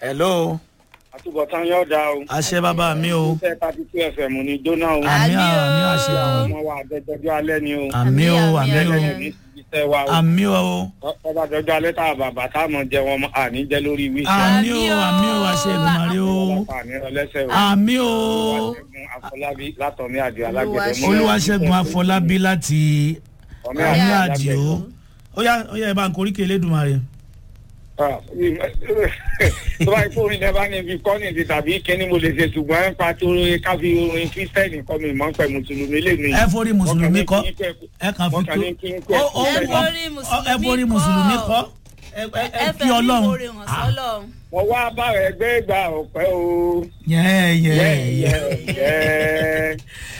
hello àtúbọ̀tán yóò dá o. àṣẹ bàbá mi o iṣẹ́ thirty two fm ní jóná o. àmì Àmì o. àmì àṣẹ àwọn ọmọ wa àjẹjọjọ́ alẹ́ ni o. àmì o Àmì, àmì o àmì, ẹlẹ́yìn ní iṣẹ́ wa o. àmì o ọba àjọjọ́ alẹ́ tá a bàbá tá a mọ̀ jẹ wọn àní jẹ́ lórí wíṣẹ́. àmì o Àmì o. àmì o àṣẹ ìdùnmọ̀rẹ́ o ọlọ́pàá àní ọlẹ́sẹ̀ o. àmì o Olúwaṣẹ́gun Afọlábí látọ̀mí àdìo alágbẹ̀dẹ mọ́. olúwaṣẹ́gun afọlábí láti Ọmí àmì àdìo àdìo ó yá ó yá ẹ bá ń koríkè lẹ́dùnmọ̀rẹ́ Ah, tó bá ikú orin lẹ́bàá ní ibi kọ́ni ti tàbí kíní mo lè ṣe ṣùgbọ́n ẹ̀ pa tó káfí orin kírísítẹ́nì kọ́ mi mọ́ pẹ̀ mùsùlùmí lè mi. ẹ forí mùsùlùmí kọ ẹ kàn fi tó mọ́kànlá kí n kú ó ó Ẹ ó forí ó- ẹ forí mùsùlùmí kọ ẹ ẹ ẹ ẹ kí fẹ́ mi ọlọ́run oore hàn sọ́lọ́run. mo wá bára ẹgbẹ́ ìgbà ọ̀pẹ́ o. yẹ yẹ yẹ yẹ yẹ yẹ